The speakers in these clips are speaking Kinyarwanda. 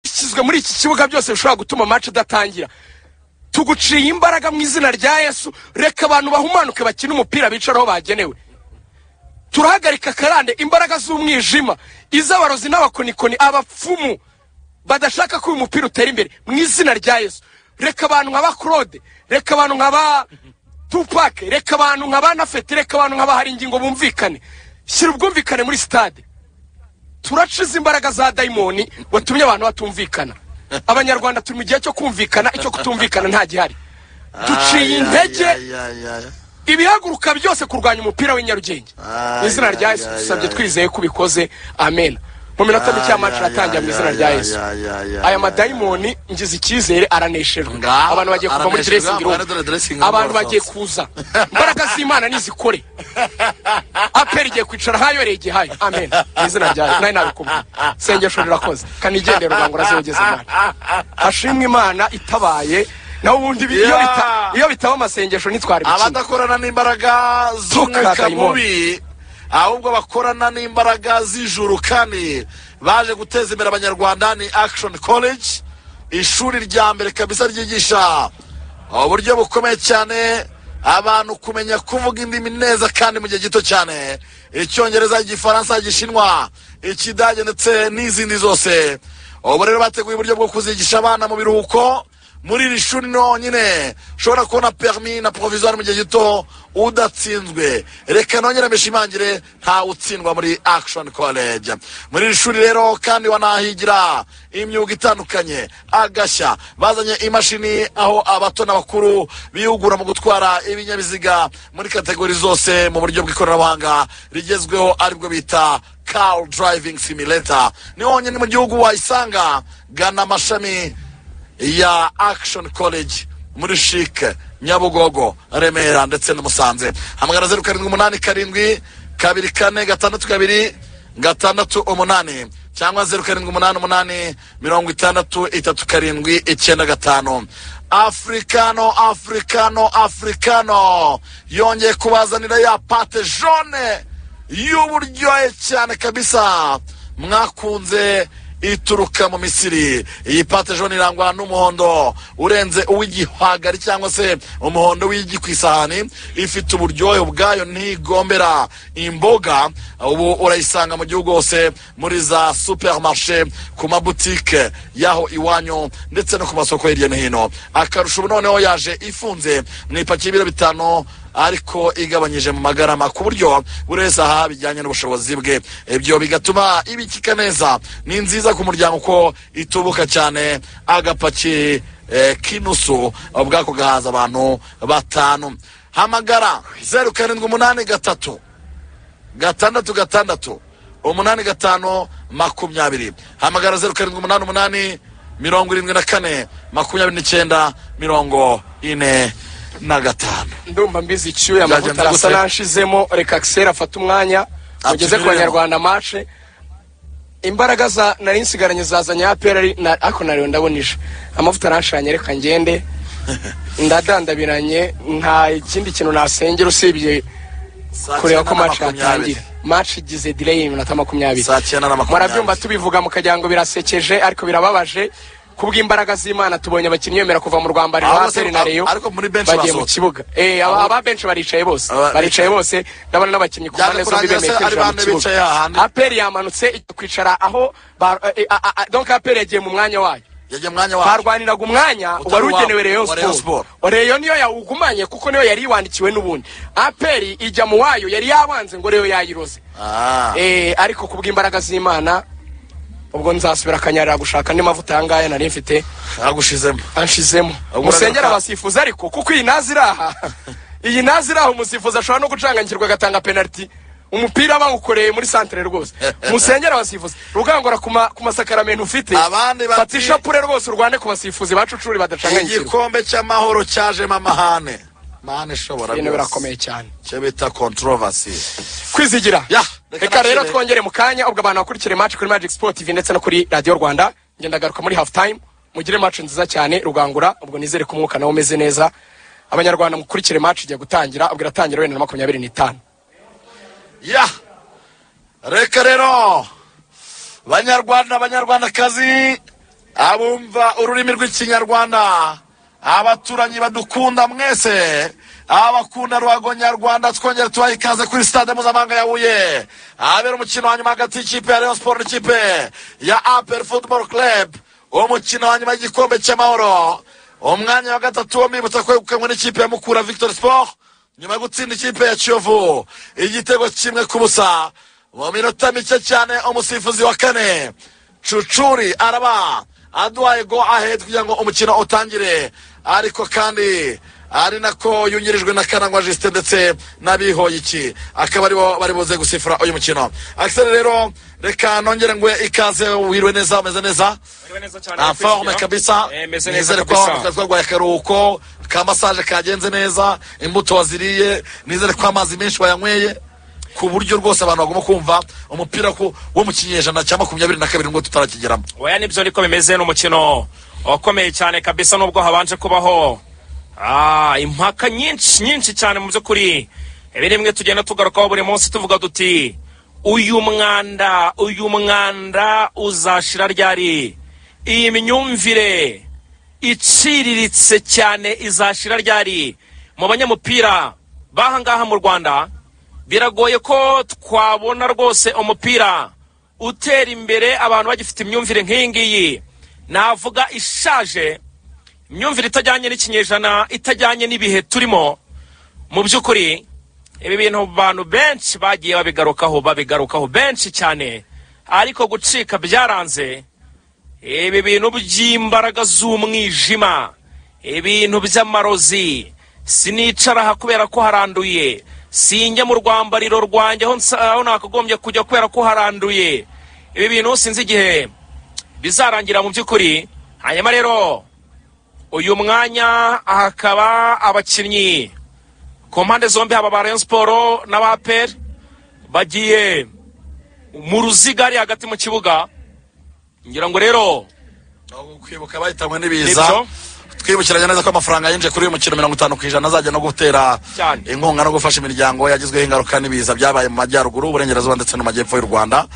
byashyizwe muri iki kibuga byose bishobora gutuma match idatangira tuguciye imbaraga mu izina rya yesu reka abantu bahumanuke bakine umupira bicaraho bagenewe turahagarika karande imbaraga z'umwijima iz'abarozi n'abakonikoni abapfumu badashaka ko uyu mupira utera imbere mu izina rya yesu reka abantu nka ba claude reka abantu nka ba tupake reka abantu nka ba nafeti reka abantu nka ba hari ingingo bumvikane shyira ubwumvikane muri sitade turaciza imbaraga za dayimoni watumye abantu batumvikana abanyarwanda turi mu gihe cyo kumvikana icyo kutumvikana nta gihari duciye intege ibihaguruka byose kurwanya umupira w'inyarugenge mu izina rya yesu dusabye twizeye ko ubikoze amen mu minota mike y'amacu aratangira mu izina rya yesu aya madayimoni ngize icyizere araneshejwe Ngaho, abantu bagiye kuva muri araneshejwe, dressing room ngaho baradora dressing room abantu barasohoka. bagiye kuza imbaraga z'imana nizikore aperi igiye kwicara hayo rege hayo amen mu izina rya yesu nawe nabikubwiye sengesho rirakoze kanigendera ubango urazogeza imana hashimwe imana itabaye naho ubundi bi- iyo Yeah. bita- iyo bitaba amasengesho ntitwari gukina abadakorana n'imbaraga Toka, z'umwuka dayimoni. mubi ahubwo bakorana n'imbaraga z'ijuru kandi baje guteza imbere abanyarwanda ni action college ishuri rya mbere kabisa ryigisha uburyo bukomeye cyane abantu kumenya kuvuga indimi neza kandi mu gihe gito cyane icyongereza igifaransa igishinwa ikidage ndetse n'izindi zose ubu rero bateguye uburyo bwo kuzigisha abana mu biruhuko muri iri shuri nonyine ushobora kubona permi na provisoire mu gihe gito udatsinzwe reka nongere mbishimangire ntawe utsindwa muri action college muri iri shuri rero kandi wanahigira imyuga itandukanye agashya bazanye imashini aho abato n'abakuru bihugura mu gutwara ibinyabiziga muri kategori zose mu buryo bw'ikoranabuhanga rigezweho aribwo bita car driving simulator ni honyine mu gihugu wayisanga gana amashami ya action college muri shike nyabugogo remera ndetse na musanze hamagara zeru karindwi umunani karindwi kabiri kane gatandatu kabiri gatandatu umunani cyangwa zeru karindwi umunani umunani mirongo itandatu itatu karindwi icyenda gatanu africano africano africano yongeye kubazanira ya pate jaune y'uburyohe cyane kabisa mwakunze ituruka mu misiri iyi pate jone irangwa n'umuhondo urenze uw'igihwagari cyangwa se umuhondo w'igi ku isahani ifite uburyohe ubwayo ntigombera imboga ubu urayisanga mu gihugu hose muri za superimarishe ku mabutike y'aho iwanyu ndetse no ku masoko hirya no hino akarusho ubu noneho yaje ifunze mu ipakiye ibiro bitanu ariko igabanyije mu magarama ku buryo buri wese aha bijyanye n'ubushobozi bwe ibyo bigatuma ibikika neza ni nziza ku muryango ko itubuka cyane agapaki eh, k'inusu bwako gahaza abantu batanu hamagara zeru karindwi umunani gatatu gatandatu gatandatu umunani gatanu makumyabiri hamagara zeru karindwi umunani umunani mirongo irindwi na kane makumyabiri n'icyenda mirongo ine na gatanu ndumva mbizi icyuya Nzajya amavuta nza arasa guseka. n'anshizemo reka akiseri afate umwanya mugeze ku Atumiremo. banyarwanda mace imbaraga za nari nsigaranye zazanye apera ari na- ariko nariwe ndabonije amavuta arashanye reka ngende ndadandabiranye nta ikindi kintu nasengera usibye Saa kureba cyenda ko na match makumyabiri. yatangira match igize delay y'iminota makumyabiri Saa cyenda na makumyabiri. murabyumva tubivuga mukagira ngo birasekeje ariko birababaje kubw'imbaraga z'imana tubonye abakinnyi bemera kuva mu rwambari Abo rwa bose- Aperi na Rayon ariko muri bench bagiye mu basohotse. kibuga eh aba aba benshi baricaye bose Aba- baricaye bose ndabona n'abakinnyi ku Byaje mpande zombi kurangira bemeye se ari kwinjira mu bane bicaye hahandi. kibuga aperi yamanutse ijya kwicara aho ba- eh, eh, ah, ah, donc aperi yagiye mu mwanya wayo yagiye mwanya wacu barwaniraga umwanya Utari wari uwabo, ugenewe Rayon wa Rayon Sport Sport. Rayon niyo yawugumanye kuko niyo yari iwandikiwe n'ubundi aperi ijya mu wayo yari yabanze ngo Rayon yayiroze Ah. eh ariko kubw'imbaraga z'Imana ubwo nzasubira akanyarira gushaka andi mavuta ayangahe nari mfite agushizemo anshizemo Ahubwo musengera uragaruka. abasifuzi ariko kuko iyi nazi iri aha iyi nazi iri aha umusifuzi ashobora no gucanganyikirwa agatanga penaliti umupira bawukoreye muri santere rwose musengera abasifuzi rugangura ku ma- ku masakaramentu ufite Abandi bati- fata ishapure rwose urwane ku basifuzi bacucuri badacanganyikirwa igikombe cy'amahoro cyajemo amahane mahane ishobora ibintu rwose. birakomeye cyane icyo bita controversy kwizigira Ya, reka reka rero nashire. twongere mu kanya ubwo abantu bakurikire match kuri Magic Sport TV ndetse no kuri Radio Rwanda ngendagaruka muri half time mugire match nziza cyane rugangura ubwo nizere ko umwuka nawo umeze neza abanyarwanda mukurikire match igiye gutangira ubwo iratangira wenda na makumyabiri n'itanu ya reka rero banyarwanda banyarwandakazi abumva ururimi rw'ikinyarwanda abaturanyi badukunda mwese abakunda ruhago nyarwanda twongera tubaha ikaze kuri stade mpuzamahanga ya huye ahabera umukino wa nyuma hagati y'ikipe ya rayon siporo n'ikipe ya apel football club umukino wa nyuma y'igikombe cy'amahoro umwanya wa gatatu wo mbibutsa kwegukanywe n'ikipe ya mukura victor sport nyuma yo gutsinda ikipe ya kiyovu igitego kimwe ku busa mu minota mike cyane umusifuzi wa kane cucuri araba aduhaye go ahead kugira ngo umukino utangire ariko kandi ari nako yungirijwe na karangwa jisite ndetse n'abihoyiki akaba aribo bari buze gusifura uyu mukino akisere rero reka nongere ngwe ikaze wiriwe neza umeze neza nta forme kabisa nizere ko kabisa twarwaye akaruhuko ka masaje kagenze neza imbuto waziriye nizere ko amazi menshi wayanyweye ku buryo rwose abantu bagomba kumva umupira ku- wo mu kinyejana cya makumyabiri na kabiri ngo tutarakigeramo oya nibyo niko bimeze ni umukino wakomeye cyane kabisa nubwo habanje kubaho ah, impaka nyinshi nyinshi cyane mu by'ukuri ibi ni bimwe tugenda tugarukaho buri munsi tuvuga duti uyu mwanda uyu mwanda uzashira ryari iyi myumvire iciriritse cyane izashira ryari mu banyamupira b'ahangaha mu rwanda biragoye ko twabona rwose umupira utera imbere abantu bagifite imyumvire nk'iyi ngiyi navuga ishaje imyumvire itajyanye n'ikinyejana itajyanye n'ibihe turimo mu by'ukuri ibi bintu abantu benshi bagiye babigarukaho babigarukaho benshi cyane ariko gucika byaranze ibi bintu by'imbaraga z'umwijima ibintu by'amarozi sinicara aha kubera ko haranduye sinjya mu rwambariro rwanjye aho nsa- aho nakagombye kujya kubera ko haranduye ibi bintu sinzi igihe bizarangira mu by'ukuri hanyuma rero uyu mwanya hakaba abakinnyi ku mpande zombi haba ba rayon siporo n'abaperi bagiye mu ruziga ari hagati mu kibuga ngira ngo rero kwibuka bahitanywe n'ibiza Nibyo. twibukiranya neza ko amafaranga yinjiye kuri uyu mukino mirongo itanu ku ijana azajya no gutera Cyane. inkunga no gufasha imiryango yagizweho ingaruka n'ibiza byabaye mu majyaruguru uburengerazuba ndetse no mu majyepfo y'u rwanda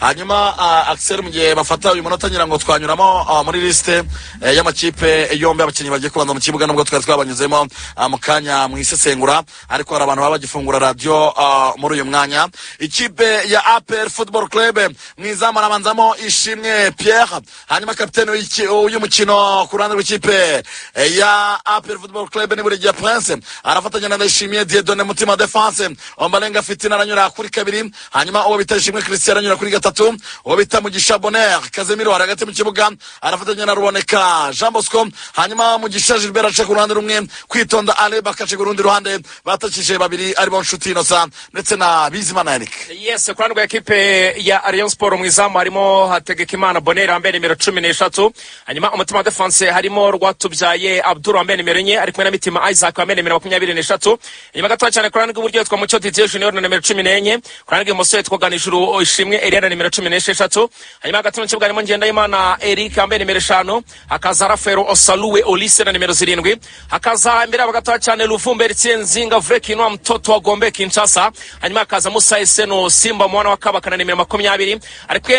hanyuma uh, axel mu gihe bafata uyu munota ngira ngo twanyuramo ah, muri lisite eh, y'amakipe yombi abakinnyi bagiye kubanza mu kibuga nubwo twari twabanyuzemo ah, mu kanya mu isesengura ariko hari abantu baba bagifungura radiyo ah, muri uyu mwanya ikipe ya apr football club mu izamu arabanzamo ishimwe pierre hanyuma kapitene w'iki- w'umukino ku ruhande rw'ikipe eh, ya apr football club ni burigiya prince arafatanya na ndayishimiye diedone mutima defense ombarenga fitina aranyura kuri kabiri hanyuma uwo bita ishimwe christian aranyura kuri gatatu uwo bita mugisha bonheur kazemiro ari hagati mu kibuga arafatanya na ruboneka jean bosco hanyuma mugisha gilbert aca ku ruhande rumwe kwitonda areba akaca ku rundi ruhande batakije babiri aribo nshuti inosa ndetse na bizimana yannick yes ku ruhande rwa ekipe ya rayon siporo mu izamu harimo hategekimana boneri wambaye nimero cumi n'eshatu hanyuma umutima wa defanse harimo rwatubyaye abduru wambaye nimero enye ari kumwe na mitima isaac wambaye nimero makumyabiri n'eshatu inyuma gatoya cyane ku ruhande rw'iburyo yitwa mucyo didier junior na nimero cumi n'enye ku ruhande rw'ibumoso yitwa ganijuru ishimwe eriya na nimero cumi n'esheshatu hanyuma hagati mu kibuga harimo ngendahimana eric wambaye nimero eshanu hakaza rafero osaluwe olise na nimero zirindwi hakaza imbere yabo gatoya cyane luvumbe ritsinzinga vurekinwa mtoto wa gombe kinshasa hanyuma hakaza musa eseno simba mwana wa kabaka na nimero makumyabiri ariko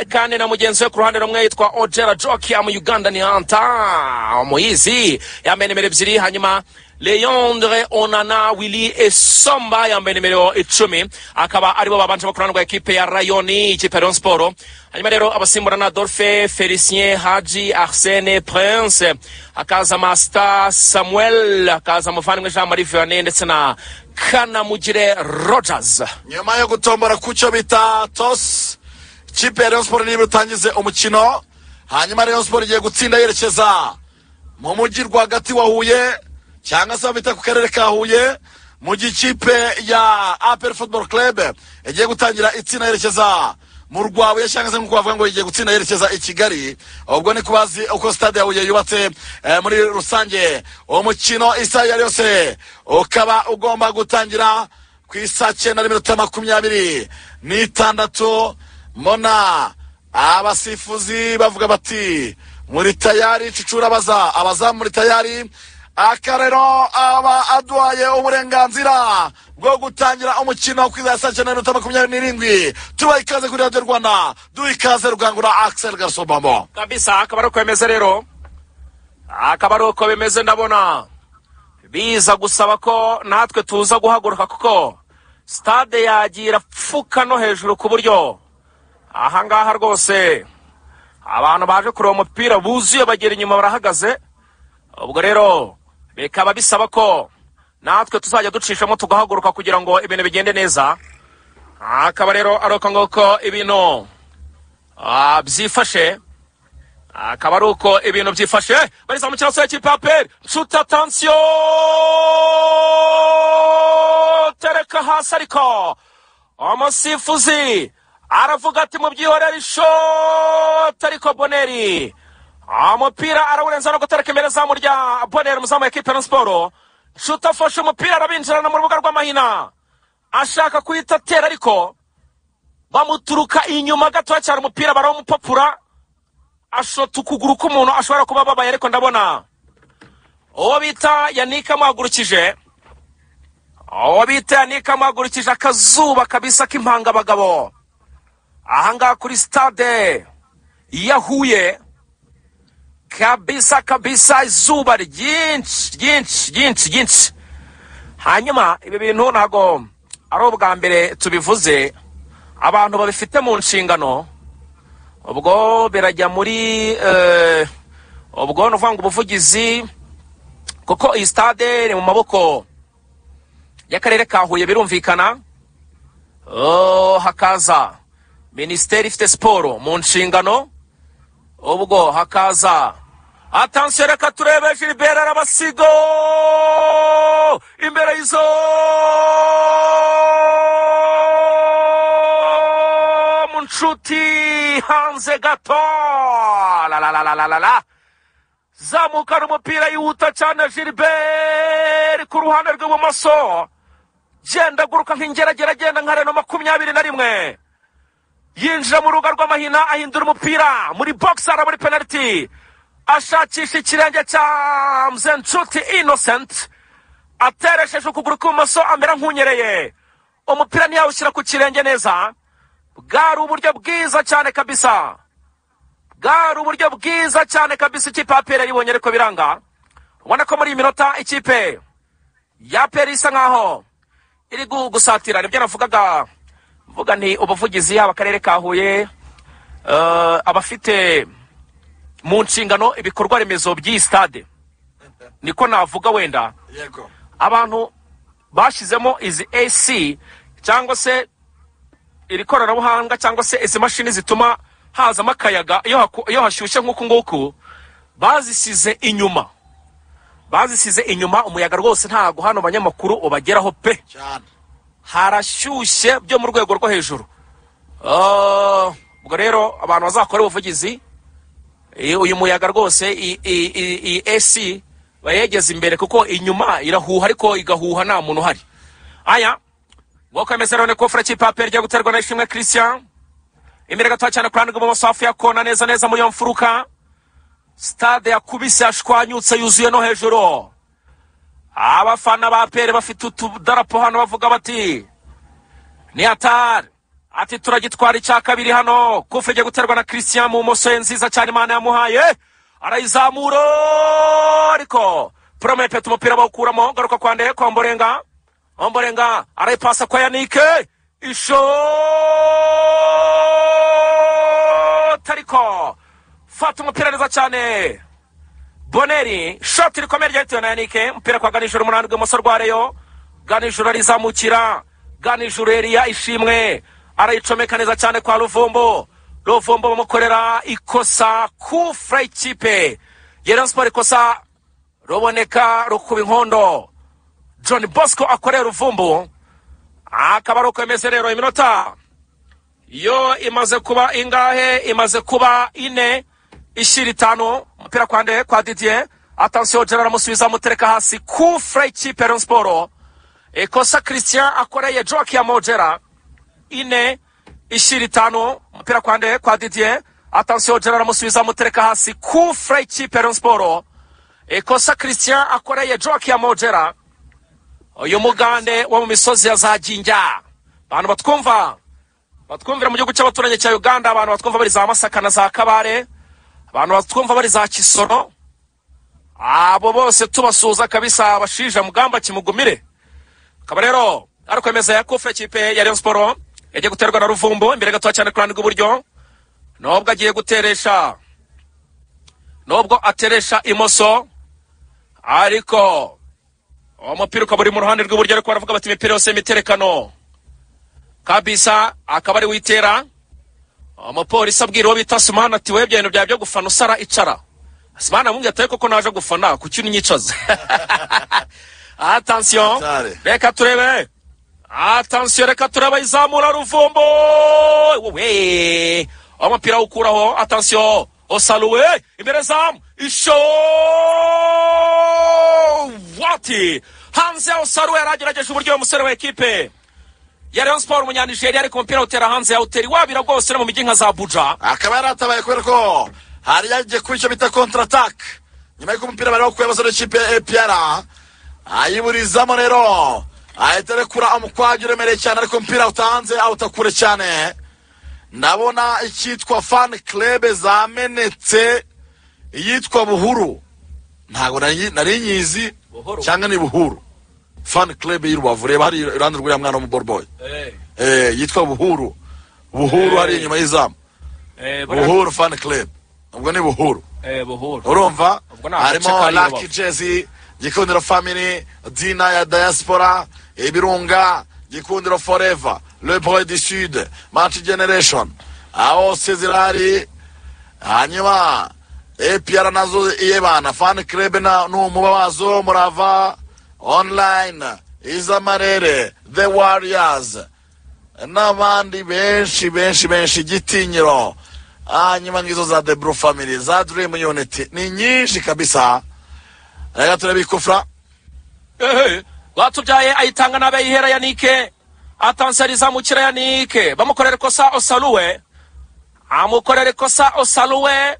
kandi na mugenzi we ku ruhande rumwe yitwa ojera jokia mu uganda ni anta muyizi yambaye nimero ebyiri hanyuma leondre onana willi esomba yambaye nimero icumi akaba aribo babanje bakorana rwa ekipe ya rayoni ikipe ya rayon siporo hanyuma rero abasimburana adolphe felicien haji arsene prince hakaza masita samuel hakaza muvandimwe jean marie vianney ndetse na kanamugire rogers nyuma yo gutombora ku cyo bita tos ikipe ya rayon siporo niba utangize umukino hanyuma rayon siporo igiye gutsinda yerekeza mu mujyi rwagati wa huye cyangwa se bita ku karere ka huye mu gihe ikipe ya apel football club igiye gutangira itsinda yerekeza mu rwabuye cyangwa se nk'uko bavuga ngo igiye gutsinda yerekeza i kigali ubwo ni kubazi uko stade ya huye yubatse eh, muri rusange umukino isaha iyo ari yose ukaba ugomba gutangira ku isa cyenda n'iminota makumyabiri n'itandatu mona abasifuzi bavuga bati muri tayari cucura abaza abazamu muri tayari akarero aba aduhaye uburenganzira bwo gutangira umukino ku isaha cyenda n'iminota makumyabiri n'irindwi tubaha ikaze kuri radiyo rwanda duha ikaze rukangura akiseri gasobamo kabisa akaba ari uko bimeze rero akaba ari uko bimeze ndabona biza gusaba ko natwe tuza guhaguruka kuko sitade yagira pfuka no hejuru ku buryo ahangaha rwose abantu baje kureba umupira buzuye bagera inyuma barahagaze ubwo rero bikaba bisaba ko natwe tuzajya ducishamo tugahaguruka kugira ngo ibintu bigende neza akaba rero ari uko nguko ibintu ah, byifashe akaba ari uko ibintu byifashe bariza mu kirasi cy'ikipe ya peri nshuti atansiyo tereka hasi ariko umusifuzi aravuga ati mubyihorere ishoti ariko boneri umupira arawurenza no gutereka imbere zamu rya boneri umuzamu wa ekipe na siporo nshuti afashe umupira arabinjirana mu rubuga rw'amahina ashaka kuhita atera ariko bamuturuka inyuma gatoya cyane umupira barawumupapura ashota ukuguru k'umuntu ashobora kuba ababaye ariko ndabona uwo bita yanika amuhagurukije uwo bita yanika amuhagurukije akazuba kabisa k'impangabagabo ahangaha kuri sitade ya huye kabisa kabisa izuba ryinshi ryinshi ryinshi ryinshi hanyuma ibi bintu ntabwo ari ubwa mbere tubivuze abantu babifite mu nshingano ubwo birajya muri eh, ubwo ni ukuvuga ngo ubuvugizi kuko iyi stade ni mu maboko y'akarere ka huye birumvikana Oh, hakaza minisiteri ifite siporo mu nshingano ubwo hakaza atansiyo reka turebe gilbert arabasigo imbere y'izo mu nshuti hanze gato la la la la la la la zamukana umupira yihuta cyane gilbert ku ruhande rw'ibumoso genda aguruka nk'ingeragere agenda nka reno makumyabiri na rimwe yinjira mu rubuga rw'amahina ahindura umupira muri bogisi muri penaliti ashakisha ikirenge cya mzencuti inosenti ateresheje ukuguru kw'ibumoso amera nk'unyereye umupira ntiyawushyira ku kirenge neza bwari uburyo bwiza cyane kabisa bwari uburyo bwiza cyane kabisa ikipe ya peri yayibonye ariko biranga ubona ko muri iyi minota ikipe ya peri isa nkaho iri gu- gusatira nibyo navugaga mvuga nti ubuvugizi yaba akarere ka huye eh, abafite mu nshingano ibikorwa remezo by'iyi stade niko navuga wenda yego abantu bashyizemo izi ac cyangwa se iri koranabuhanga cyangwa se izi mashini zituma hazamo akayaga iyo haku- iyo hashyushye nk'uku nguku bazisize inyuma bazisize inyuma umuyaga rwose ntago hano banyamakuru ubageraho pe cyane harashyushye byo mu rwego rwo hejuru Ah, ubwo rero abantu bazakora ubuvugizi eh, uyu muyaga rwose i- i- i- iyi esi bayegeze imbere kuko inyuma irahuha ariko igahuha nta muntu uhari aya ngoko ameze rero ni kofura cy'ipaperi ryo guterwa na ishimwe christian imbere gatoya cyane ku ruhande rw'ibumoso hafi ya kona neza neza muri iyo mfuruka stade yakubise yashwanyutse yuzuye no hejuru abafana ba pere bafite utudarapo hano bavuga bati ni atari ati turagitwara icya kabiri hano kufu igiye guterwa na christian mu moso ye nziza cyane imana yamuhaye arayizamura ariko porome peta umupira bawukuramo garuka kwa ndeye kwa mborenga omborenga arayipasa kwa yanike ishoti ariko fata umupira neza cyane boneri shoti rikomeye ryahitiwe na yanike umupira kwa ganijoro umunani rw'ibumoso rwa reyo ganijoro arizamukira ganijoro eriya ishimwe arayicomeka neza cyane kwa ruvumbo ruvumbo bamukorera ikosa kufura ikipe yera siporo ikosa ruboneka rukuba inkondo john bosco akorera ruvumbo akaba ari uko bimeze rero iminota yo imaze kuba ingahe imaze kuba ine ishyira itanu umupira kwa nde kwa didier atansiyo jenera amusubiza amutereka hasi kufure ikipe ya Rayon siporo ikosa christian akoreye joke ya mojera ine ishyira itanu umupira kwa nde kwa didier atansiyo jenera amusubiza amutereka hasi kufure ikipe ya Rayon siporo ikosa christian akoreye joke ya mojera uyu mugande wo mu misozi ya za ginja abantu batwumva batwumvira mu gihugu cy'abaturanyi cya uganda abantu batwumva bari za masaka na za kabare abantu batwumva bari za kisoro abo bose tubasuhuza kabisa abashija mugamba kimugumire akaba rero ari kwemeza ya kufre kipe ya Rayon Sport yagiye guterwa na Ruvumbu imbere gato cyane ku ruhande rw'iburyo nubwo agiye guteresha nubwo ateresha imoso ariko uwo mupira ukaba uri mu ruhande rw'iburyo ariko baravuga bati imipira yose y'imiterekano kabisa akaba ari witera umupolisi abwira uwo bita simani ati webye ibintu byawe byo gufana usara icara simani amubwira ati koko naje gufana kuki unyicaza atansiyo Atare. reka turebe atansiyo reka turebe izamura ruvumbo we umupira awukuraho atansiyo osaruwe imbere zamu isho wati hanze osaruwe yari agerageje uburyo uyu musore wa ekipe ya Rayon Sport umunyanijeriya ariko umupira awutera hanze yawutera iwabira rwose no mu mijyi nka za Abuja akaba yaratabaye kubera ko hari yagiye kuri icyo bita contratak nyuma y'uko umupira bari bakuye abasore b'ikipe ya APR ayiburizamo rero ahita arekura umukwagi uremereye cyane ariko umupira utanze awuta kure cyane ndabona icyitwa fan club zamenetse iyitwa buhuru ntabwo nari nari nyizi cyangwa ni buhuru fan club y'i Rubavu reba hari iruhande rw'uriya mwana w'umuborboyi eh yitwa buhuru buhuru hari inyuma y'izamu buhuru fan club ubwo ni buhuru urumva Ubwo ni agace harimo kari i lucky Rubavu. jezi gikundiro family dina ya diaspora ibirunga gikundiro forever le boy du sud match generation aho sezirari hanyuma apr nazo iyebana fan club na n'umuba wazo murava online izamarere the warriors n'abandi benshi benshi benshi igitinyiro hanyuma ngizo za the blue family za dream unity ni nyinshi kabisa reka turebe ikufra Ehe, batubyaye ayitanga n'abe yihera yanike atanseri zamukira yanike bamukorera ikosa osaruwe amukorera ikosa osaruwe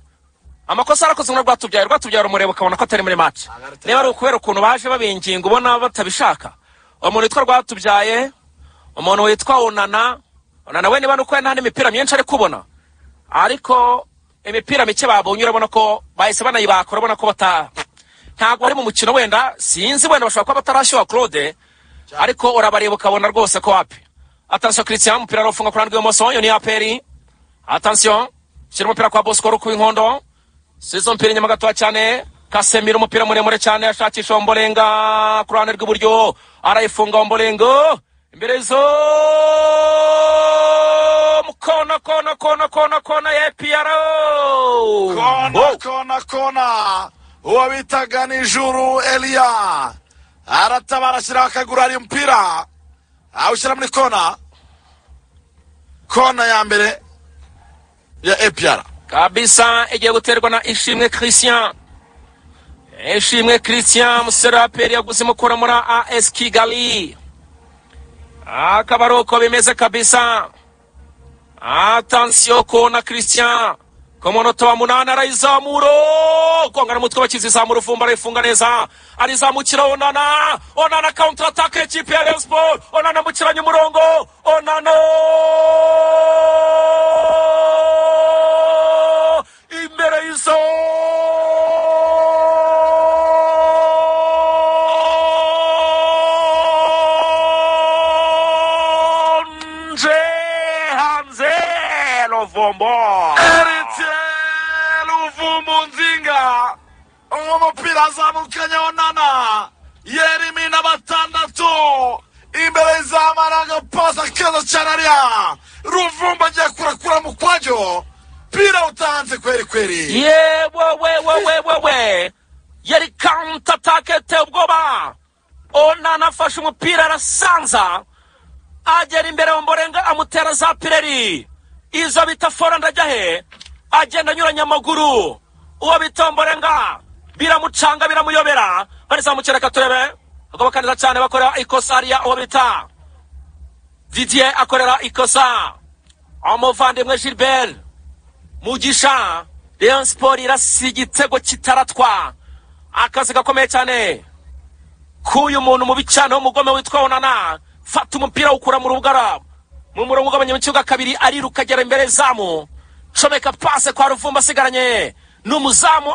amakosa arakoze muri rwatubyaye rwatubyaye rumureba ukabona ko atari muri match niba ari ukubera ukuntu baje babinginga ubona batabishaka umuntu witwa rwatubyaye umuntu witwa unana unana we niba ni uko nta n'imipira myinshi ari kubona ariko imipira mike babonye urabona ko bahise banayibakora urabona ko bata ntabwo ari mu mukino wenda sinzi wenda bashobora kuba batarashyuha claude ariko urabareba ukabona rwose ko wapi atansiyo christian umupira arawufunga ku ruhande rw'ibumoso iyo ni aperi atansiyo shyira umupira kwa bosco ruku w'inkondo sizo umupira inyuma gatoya cyane kasemira umupira muremure cyane ashakisha ombolenga ku ruhande rw'iburyo arayifunga ombolengo imbere zo kona kona kona kona kona ya APR. kona kona kona uwo bitaga ni juru eliya aratabara ashyiraho akaguru hari umupira awushyira muri kona kona ya mbere ya apr kabisa igiye guterwa na ishimwe christian ishimwe christian umusore wa peri yaguze imukura muri as kigali akaba ari uko bimeze kabisa atansiyo kona christian ku munota wa munani arayizamura gonga n'umutwe bakizi izamura uvumba arayifunga neza arizamukira onana onana counter attack ekipi ya Rayon Sport onana amukiranya umurongo onana imbere y'izo nje hanze rovombo Eritiye Luvumu Nzinga umupira azamukanye onana yerimi na batandatu imbere y'izamara agapasa keza cyane ariya ruvumbu agiye kurakura mu kwajyo pira utanze kweri kweri yewewewewewewe yari counter attack iteye ubwoba onana afashe umupira arasanza agera imbere mu mborenga amutera za pireri izo bita foranda ajya he agenda anyuranya amaguru uwo bita mborenga biramucanga biramuyobera barizamukira katurebe agoboka neza cyane bakorera ikosa ariya uwo bita didier akorera ikosa umuvandimwe gilbert mugisha rayon siporo irasiga igitego kitaratwa akazi gakomeye cyane k'uyu muntu mubi cyane w'umugome witwa onana fata umupira awukura mu rubugara mu murongo ugabanya mu kibuga kabiri ariruka agera imbere y'izamu comeka pase kwa ruvumba asigaranye ni umuzamu